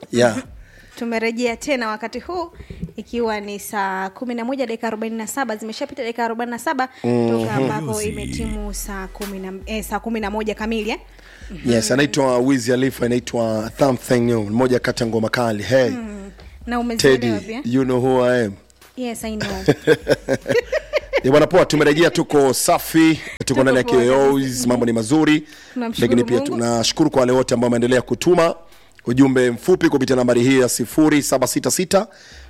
yeah. tumerejea tena wakati huu ikiwa ni saa kumi na moja dakika arobaini na saba zimeshapita dakika arobaini na saba toka ambapo imetimu saa kumi na eh, saa kumi na moja kamili eh? yes anaitwa wizi alifu anaitwa something new mmoja kati ya ngoma kali hey na teddy umezielewa pia you know who i am yes i know Eh, bwana poa tumerejea tuko safi tuko ndani ya poa KOs mambo ni mazuri Tunamshukuru lakini pia Mungu. tunashukuru kwa wale wote ambao wameendelea kutuma ujumbe mfupi kupitia nambari hii ya 0766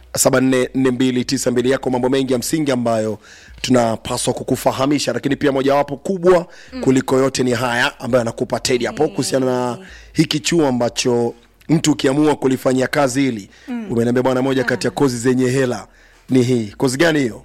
744292 yako mambo mengi ya msingi ambayo tunapaswa kukufahamisha lakini pia mojawapo kubwa mm. kuliko yote ni haya ambayo anakupa tedi hapo kuhusiana na hiki chuo ambacho mtu ukiamua kulifanyia kazi hili mm. umeniambia bwana moja kati ya kozi zenye hela ni hii kozi gani hiyo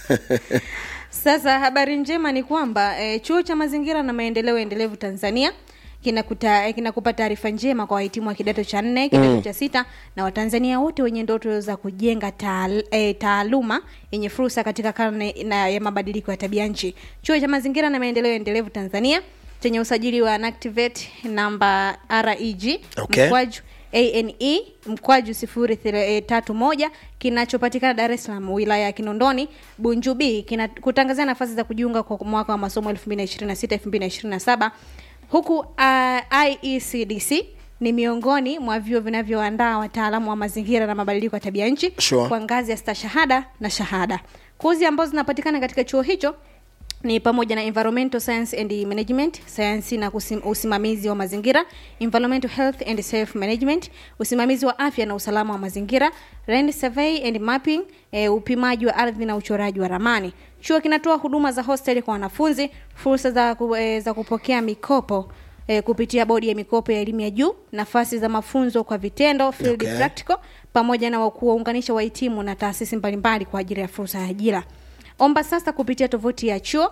sasa habari njema ni kwamba e, chuo cha mazingira na maendeleo endelevu tanzania kinakuta eh, kinakupa taarifa njema kwa wahitimu wa kidato cha nne kidato mm. cha sita na watanzania wote wenye ndoto za kujenga taal, e, taaluma yenye fursa katika karne na ya mabadiliko ya tabia nchi chuo cha mazingira na maendeleo endelevu tanzania chenye usajili wa NACTIVATE namba reg Okay. mkwaju ane mkwaju sifuri thile- eh, tatu moja kinachopatikana dar es salaam wilaya ya kinondoni bunju b kina- kutangazia nafasi za kujiunga kwa mwaka wa masomo 226 227 huku uh, iecdc ni miongoni mwa vyuo vinavyoandaa wataalamu wa mazingira na mabadiliko ya tabia nchi Sure. kwa ngazi ya stashahada na shahada kozi ambazo zinapatikana katika chuo hicho ni pamoja na environmental science and management sayansi na kusim, usimamizi wa mazingira environmental health and self management usimamizi wa afya na usalama wa mazingira land survey and mapping e, upimaji wa ardhi na uchoraji wa ramani chuo kinatoa huduma za hostel kwa wanafunzi fursa za, ku, e, za kupokea mikopo e, kupitia bodi ya mikopo ya elimu ya juu nafasi za mafunzo kwa vitendo field Okay. practical pamoja na kuwaunganisha wahitimu na taasisi mbalimbali kwa ajili ya fursa ya ajira omba sasa kupitia tovuti ya chuo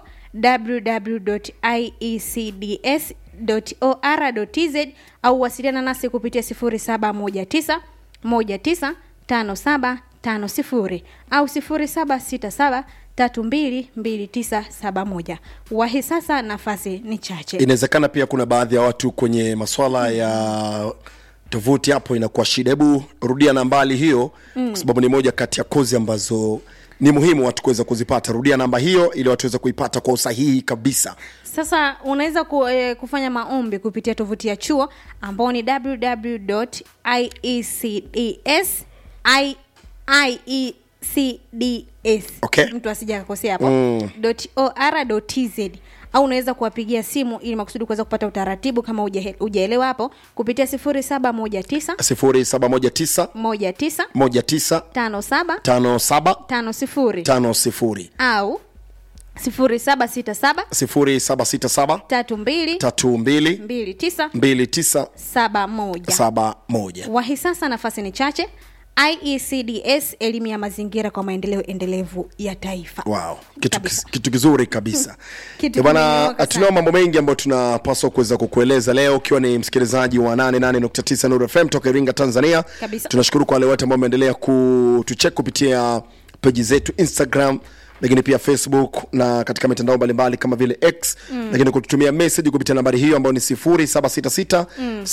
www.iecds.or.tz au wasiliana nasi kupitia 0719 195750 au 0767 322971 wahi sasa nafasi ni chache inawezekana pia kuna baadhi ya watu kwenye maswala ya tovuti hapo inakuwa shida hebu rudia nambali hiyo mm. kwa sababu ni moja kati ya kozi ambazo ni muhimu watu kuweza kuzipata rudia namba hiyo ili watu waweze kuipata kwa usahihi kabisa sasa unaweza ku, eh, kufanya maombi kupitia tovuti ya chuo ambao ni www.iecds I- iecds Okay. mtu asija akakosea hapo mm. .or.tz au unaweza kuwapigia simu ili makusudi kuweza kupata utaratibu kama hujahe- hujaelewa hapo kupitia 0719 0719 19 19 57 57 50 50 au 0767 0767 32 32 29 29 71 71 wahi sasa nafasi ni chache iecds elimu ya mazingira kwa maendeleo endelevu ya taifa wow kitu, Kabisa. kis- kitu kizuri kabisa Kitu Eh, bana kimenyooka tunao sana. mambo mengi ambayo tunapaswa kuweza kukueleza leo ukiwa ni msikilizaji wa 88.9 Nuru FM toka Iringa Tanzania Kabisa. tunashukuru kwa wale wote ambao wameendelea kutucheck kupitia peji zetu Instagram lakini pia facebook na katika mitandao mbalimbali kama vile x mm. lakini kututumia message kupitia nambari hiyo ambayo ni 0766 mm.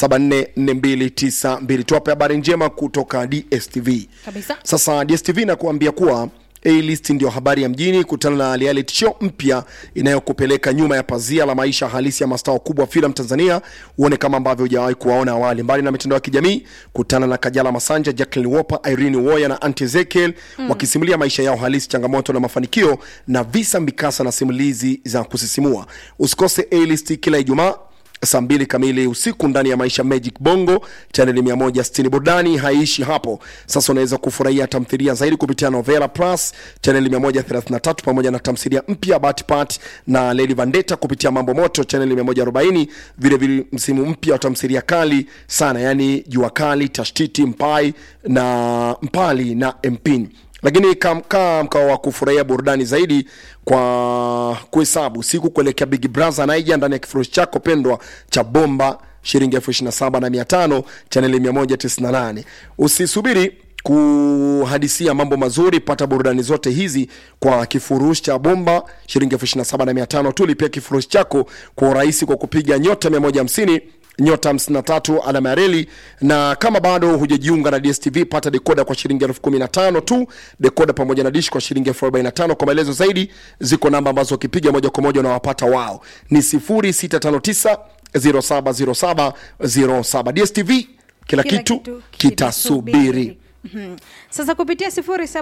744292 tuwape habari njema kutoka dstv Kabisa. sasa dstv inakuambia kuwa A-list ndio habari ya mjini kutana na reality show mpya inayokupeleka nyuma ya pazia la maisha halisi ya mastaa wakubwa wa filamu tanzania uone kama ambavyo hujawahi kuwaona awali mbali na mitandao ya kijamii kutana na kajala masanja jacklin wopa irene woya na anti ezekiel mm. wakisimulia maisha yao halisi changamoto na mafanikio na visa mikasa na simulizi za kusisimua usikose A-list kila ijumaa saa mbili kamili usiku ndani ya maisha magic bongo chaneli 160 burudani haiishi hapo sasa unaweza kufurahia tamthilia zaidi kupitia novela plus chaneli 133 pamoja na tamthilia mpya batpat na lady vandeta kupitia mambo moto chaneli 140 vilevile msimu mpya wa tamthilia kali sana yani jua kali tashtiti mpai na mpali na mpini lakini kamkaa mkao wa kufurahia burudani zaidi kwa kuhesabu siku kuelekea big brother naija ndani ya kifurushi chako pendwa cha bomba shilingi elfu ishiri na saba na mia tano chaneli 198 usisubiri kuhadisia mambo mazuri pata burudani zote hizi kwa kifurushi cha bomba shilingi elfu ishiri na saba na mia tano tu lipia kifurushi chako kwa urahisi kwa kupiga nyota 150 nyota 53 alama ya reli na kama bado hujajiunga na dstv pata dekoda kwa shilingi elfu kumi na tano tu dekoda pamoja na dish kwa shilingi elfu arobaini na tano kwa maelezo zaidi ziko namba ambazo ukipiga moja kwa moja unawapata wao ni 0659 0707 07 dstv kila, Kila kitu, kitu kitasubiri Mhm. sasa kupitia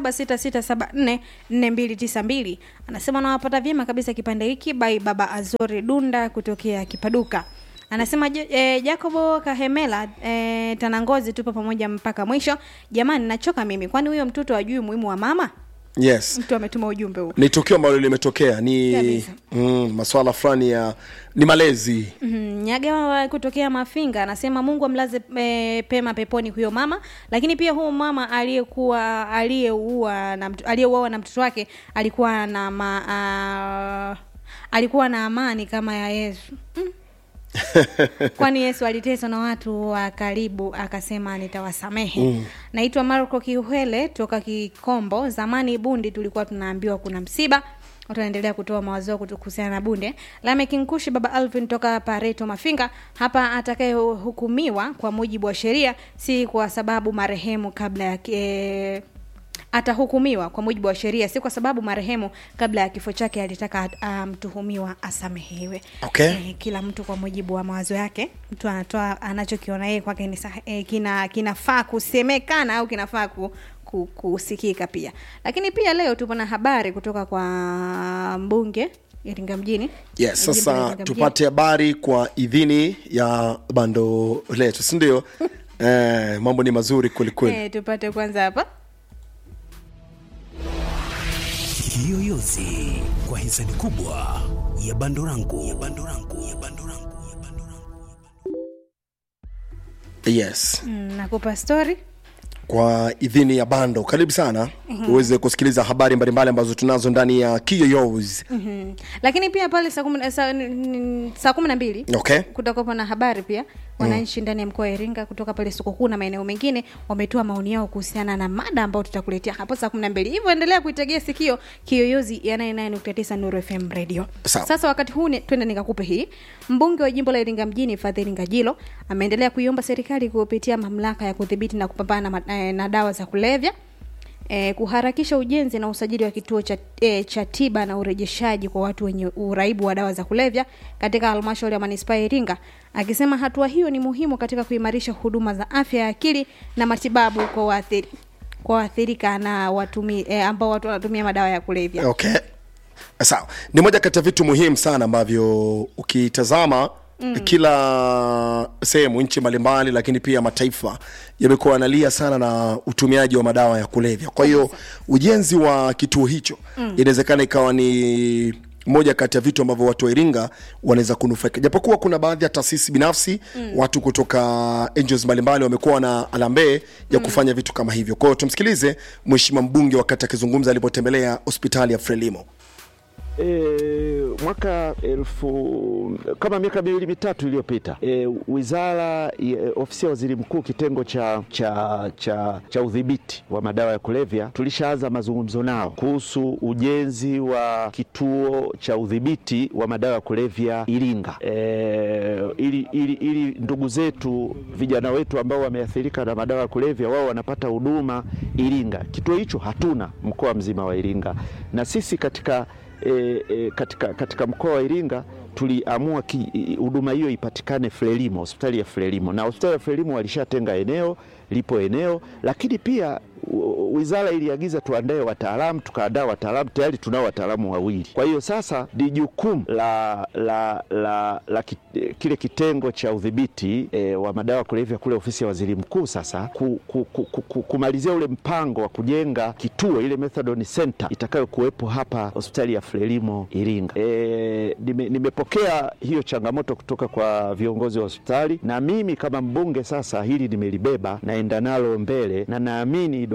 0766744292 anasema nawapata vyema kabisa kipande hiki by baba azori dunda kutokea kipaduka anasema "Je- eh, jacobo kahemela eh, tanangozi tupo pamoja mpaka mwisho jamani nachoka mimi kwani huyo mtoto ajui umuhimu wa mama yes mtu ametuma ujumbe huu ni tukio ambalo limetokea ni Kabisa. mm, maswala fulani ya ni malezi Mhm, nyagawa kutokea mafinga anasema mungu amlaze e, pema peponi huyo mama lakini pia huyo mama aliyekuwa aliyeua na mtu- aliyeuawa na mtoto wake alikuwa na ma, a, alikuwa na amani kama ya yesu mm. kwani yesu aliteswa na watu wa karibu akasema nitawasamehe mm. naitwa marco kiuhele toka kikombo zamani bundi tulikuwa tunaambiwa kuna msiba watu wanaendelea kutoa mawazo yao kutu- kuhusiana na bunde lamekinkushi baba alvin toka pareto mafinga hapa atakayehukumiwa kwa mujibu wa sheria si kwa sababu marehemu kabla ya ki- eh, atahukumiwa kwa mujibu wa sheria si kwa sababu marehemu kabla ya kifo chake alitaka ah, mtuhumiwa asamehewe Okay. eh, kila mtu kwa mujibu wa mawazo yake mtu anatoa anachokiona yeye kwake ni sah- eh, kina kinafaa kusemekana au kinafaa ku, ku, kusikika pia lakini pia leo tupo na habari kutoka kwa mbunge iringa mjini yes Jimbo la sasa Iringa mjini. tupate habari kwa idhini ya bando letu sindio eh, mambo ni mazuri kwelikweli eh, tupate kwanza hapa Kiyoyozi kwa hisani kubwa ya Bandorangu ya Bandorangu ya Bandorangu ya Bandorangu. yes mm, nakupa story kwa idhini ya bando karibu sana uweze kusikiliza habari mbalimbali ambazo tunazo ndani ya kiyoyos mm-hmm. lakini pia pale saa kumi na- saa- n- n- saa kumi na mbili okay kutakuwepo na habari pia wananchi ndani ya mkoa wa iringa kutoka pale soko kuu na maeneo mengine wametoa maoni yao kuhusiana na mada ambayo tutakuletea hapo saa kumi na mbili hivyo endelea kuitegea sikio kiyoyozi ya 99.9 nuru fm radio Sawa. sasa wakati huu ni- twende nikakupe hii mbunge wa jimbo la iringa mjini fadhili ngajilo ameendelea kuiomba serikali kupitia mamlaka ya kudhibiti na kupambana na, ma- eh, na dawa za kulevya E, kuharakisha ujenzi na usajili wa kituo cha, e, cha tiba na urejeshaji kwa watu wenye uraibu wa dawa za kulevya katika halmashauri ya manispaa ya Iringa, akisema hatua hiyo ni muhimu katika kuimarisha huduma za afya ya akili na matibabu kwa waathiri kwa waathirika na watumi, e, ambao watu wanatumia madawa ya kulevya. okay sawa ni moja kati ya vitu muhimu sana ambavyo ukitazama mm. kila sehemu nchi mbalimbali lakini pia mataifa yamekuwa yanalia sana na utumiaji wa madawa ya kulevya kwa hiyo ujenzi wa kituo hicho mm. inawezekana ikawa ni moja kati ya vitu ambavyo watu wa iringa wanaweza kunufaika japokuwa kuna baadhi ya taasisi binafsi mm. watu kutoka angels mbalimbali wamekuwa na alambee ya kufanya vitu kama hivyo kwa hiyo tumsikilize mheshimiwa mbunge wakati akizungumza alipotembelea hospitali ya frelimo E, mwaka elfu kama miaka miwili mitatu iliyopita e, wizara e, ofisi ya waziri mkuu kitengo cha, cha, cha, cha udhibiti wa madawa ya kulevya tulishaanza mazungumzo nao kuhusu ujenzi wa kituo cha udhibiti wa madawa ya kulevya Iringa e, ili, ili, ili ndugu zetu vijana wetu ambao wameathirika na madawa ya kulevya wao wanapata huduma Iringa. Kituo hicho hatuna mkoa mzima wa Iringa, na sisi katika e, e, katika, katika mkoa wa Iringa tuliamua ki- i- huduma hiyo ipatikane Frelimo, hospitali ya Frelimo, na hospitali ya Frelimo walishatenga eneo, lipo eneo, lakini pia u- wizara iliagiza tuandae wataalamu, tukaandaa wataalamu, tayari tunao wataalamu wawili. Kwa hiyo sasa ni jukumu la, la, la, la ki, kile kitengo cha udhibiti e, wa madawa ya kulevya kule ofisi ya waziri mkuu sasa ku, ku, ku, ku, ku, kumalizia ule mpango wa kujenga kituo ile methadone center itakayokuwepo hapa hospitali ya Frelimo Iringa. E, nime, nimepokea hiyo changamoto kutoka kwa viongozi wa hospitali na mimi kama mbunge sasa hili nimelibeba naenda nalo mbele na naamini Dr. Samia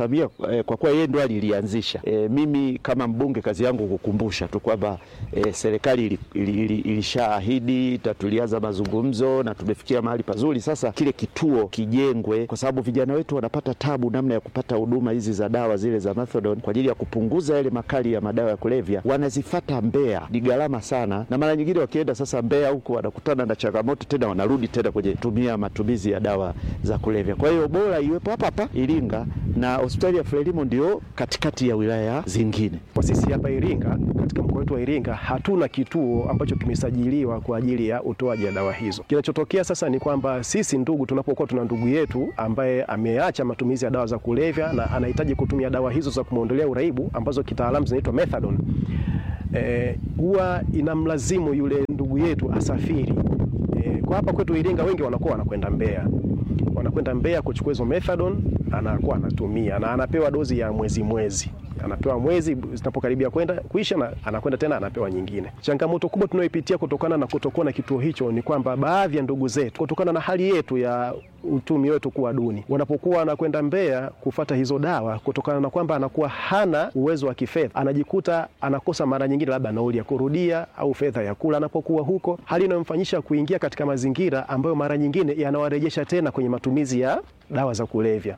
kusimamia eh, kwa kuwa yeye ndo alilianzisha. Eh, mimi kama mbunge kazi yangu kukumbusha tu kwamba eh, serikali ili- ili- ili- ilishaahidi na tulianza mazungumzo na tumefikia mahali pazuri. Sasa kile kituo kijengwe, kwa sababu vijana wetu wanapata tabu namna ya kupata huduma hizi za dawa zile za methadone kwa ajili ya kupunguza yale makali ya madawa ya kulevya, wanazifata Mbeya, ni gharama sana, na mara nyingine wakienda sasa Mbeya huko wanakutana na changamoto tena, wanarudi tena kwenye tumia matumizi ya dawa za kulevya. Kwa hiyo bora iwepo hapa hapa Iringa, na hospitali ya Frelimo ndio katikati ya wilaya zingine. Kwa sisi hapa Iringa, katika mkoa wetu wa Iringa, hatuna kituo ambacho kimesajiliwa kwa ajili ya utoaji wa dawa hizo. Kinachotokea sasa ni kwamba sisi ndugu, tunapokuwa tuna ndugu yetu ambaye ameacha matumizi ya dawa za kulevya na anahitaji kutumia dawa hizo za kumwondolea uraibu ambazo kitaalamu zinaitwa methadone, eh, huwa inamlazimu yule ndugu yetu asafiri. Eh, kwa hapa kwetu Iringa wengi wanakuwa wanakwenda Mbeya wanakwenda Mbeya kuchukua hizo methadone, anakuwa anatumia na anapewa dozi ya mwezi mwezi, anapewa mwezi, zinapokaribia kwenda kuisha na anakwenda tena anapewa nyingine. Changamoto kubwa tunayoipitia kutokana na kutokuwa na kituo hicho ni kwamba baadhi ya ndugu zetu, kutokana na hali yetu ya uchumi wetu kuwa duni, wanapokuwa anakwenda Mbeya kufata hizo dawa, kutokana na kwamba anakuwa hana uwezo wa kifedha, anajikuta anakosa mara nyingine labda nauli ya kurudia au fedha ya kula anapokuwa huko, hali inayomfanyisha kuingia katika mazingira ambayo mara nyingine yanawarejesha tena kwenye matumizi ya dawa za kulevya.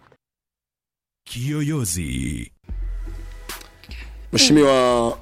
Kiyoyozi. Mheshimiwa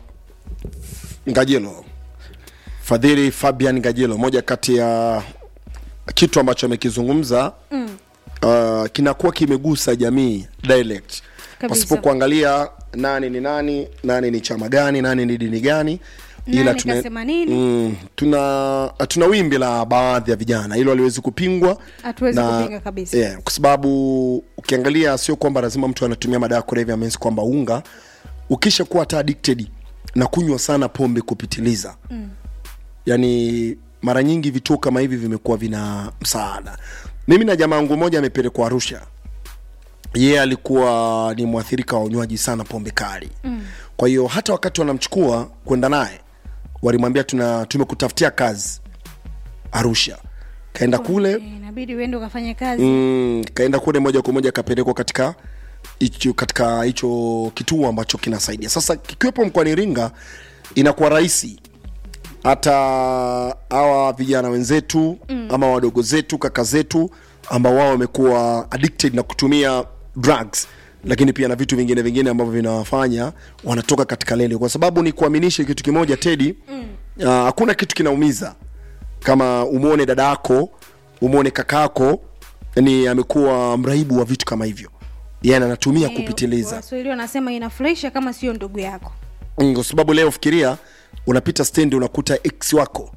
Ngajilo, Fadhili Fabian Ngajilo, moja kati ya kitu ambacho amekizungumza mm. uh, kinakuwa kimegusa jamii direct Kabisa. pasipo kuangalia nani ni nani, nani ni chama gani, nani ni dini gani, Nani kasema nini? mm, tuna tuna wimbi la baadhi ya vijana, hilo haliwezi kupingwa Hatuwezi na- kupinga kabisa. yeah, kwa sababu ukiangalia sio kwamba lazima mtu anatumia madawa ya kulevya means kwamba unga ukisha kuwa hata addicted na kunywa sana pombe kupitiliza mm. yani mara nyingi vituo kama hivi vimekuwa vina msaada mimi na jamaa wangu mmoja amepelekwa arusha yeye alikuwa ni mwathirika wa unywaji sana pombe kali mm. kwa hiyo hata wakati wanamchukua kwenda naye walimwambia tuna tumekutafutia kazi arusha kaenda kule Eh, inabidi uende ukafanye kazi mm, kaenda kule moja kwa moja akapelekwa katika hicho katika hicho kituo ambacho kinasaidia sasa kikiwepo mkoani iringa inakuwa rahisi hata hawa vijana wenzetu mm. ama wadogo zetu kaka zetu ambao wao wamekuwa addicted na kutumia drugs lakini pia na vitu vingine vingine ambavyo vinawafanya wanatoka katika lele kwa sababu ni kuaminishe kitu kimoja tedi mm. hakuna kitu kinaumiza kama umwone dada yako umwone kakako yani amekuwa mraibu wa vitu kama hivyo yani anatumia Eh, kupitiliza waswahili wanasema inafurahisha kama sio ndugu yako Mm, kwa sababu leo fikiria unapita stendi unakuta ex wako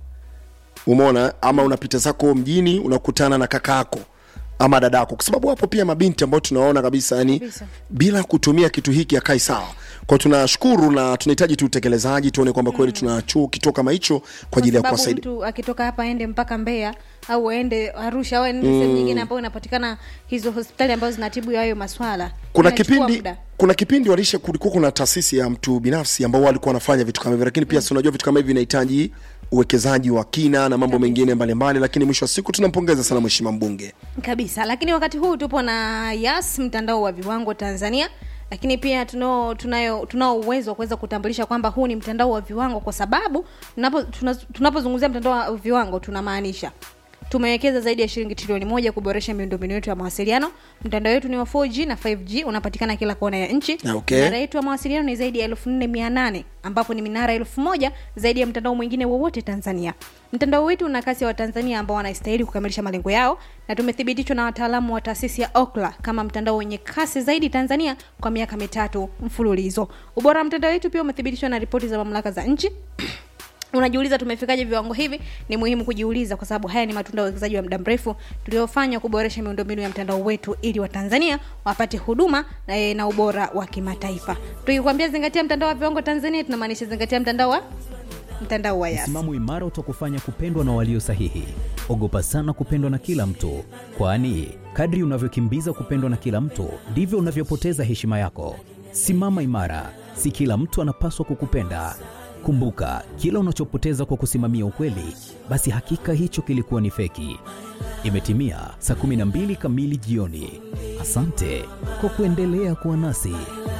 umeona ama unapita zako mjini unakutana na kaka yako ama dadako kwa sababu hapo pia mabinti ambao tunaona kabisa yani Kabisa. bila kutumia kitu hiki akai sawa kwa tunashukuru na tunahitaji tu utekelezaji tuone kwamba kweli tuna chuo kituo kama hicho kwa ajili ya sababu kuwasaidia mtu akitoka hapa aende mpaka Mbeya au aende Arusha au aende sehemu nyingine ambayo inapatikana hizo hospitali ambazo zinatibu hayo maswala kuna Inachukua kipindi muda. kuna kipindi walisha kulikuwa kuna taasisi ya mtu binafsi ambao walikuwa wanafanya vitu kama hivyo lakini pia si unajua vitu kama hivi vinahitaji uwekezaji wa kina na mambo mengine mbalimbali lakini mwisho wa siku tunampongeza sana mheshimiwa mbunge kabisa lakini wakati huu tupo na yas mtandao wa viwango tanzania lakini pia tunao tunayo tunao uwezo wa kuweza kutambulisha kwamba huu ni mtandao wa viwango kwa sababu tunapo- tuna- tunapozungumzia mtandao wa viwango tunamaanisha tumewekeza zaidi ya shilingi trilioni moja kuboresha miundombinu yetu ya mawasiliano mtandao wetu ni wa 4g na 5g unapatikana kila kona ya nchi Ah, okay. minara yetu ya mawasiliano ni zaidi ya elfu nne mia nane ambapo ni minara elfu moja zaidi ya mtandao mwingine wowote tanzania mtandao wetu una kasi ya watanzania ambao wanastahili kukamilisha malengo yao na tumethibitishwa na wataalamu wa taasisi ya okla kama mtandao wenye kasi zaidi tanzania kwa miaka mitatu mfululizo ubora wa mtandao wetu pia umethibitishwa na ripoti za mamlaka za nchi unajiuliza tumefikaje viwango hivi ni muhimu kujiuliza kwa sababu haya ni matunda ya uwekezaji wa muda mrefu tuliofanya kuboresha miundombinu ya mtandao wetu ili watanzania wapate huduma na, eh, na ubora wa kimataifa tukikwambia zingatia mtandao wa viwango tanzania tunamaanisha zingatia mtandao wa mtandao wa yas msimamo imara utakufanya kupendwa na walio sahihi ogopa sana kupendwa na kila mtu kwani kadri unavyokimbiza kupendwa na kila mtu ndivyo unavyopoteza heshima yako simama imara si kila mtu anapaswa kukupenda kumbuka kila unachopoteza kwa kusimamia ukweli basi hakika hicho kilikuwa ni feki imetimia saa 12 kamili jioni Asante kwa kuendelea kuwa nasi.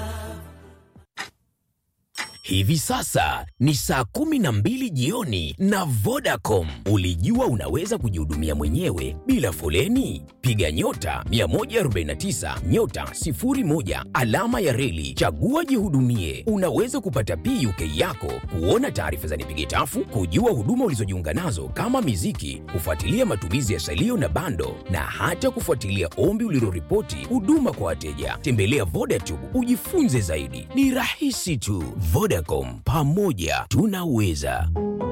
Hivi sasa ni saa kumi na mbili jioni na Vodacom. Ulijua unaweza kujihudumia mwenyewe bila foleni? Piga nyota 149 nyota 01 alama ya reli, chagua jihudumie. Unaweza kupata PUK yako, kuona taarifa za nipige tafu, kujua huduma ulizojiunga nazo kama miziki, kufuatilia matumizi ya salio na bando, na hata kufuatilia ombi uliloripoti huduma kwa wateja. Tembelea Vodacom ujifunze zaidi, ni rahisi tu. Vodacom, pamoja tunaweza.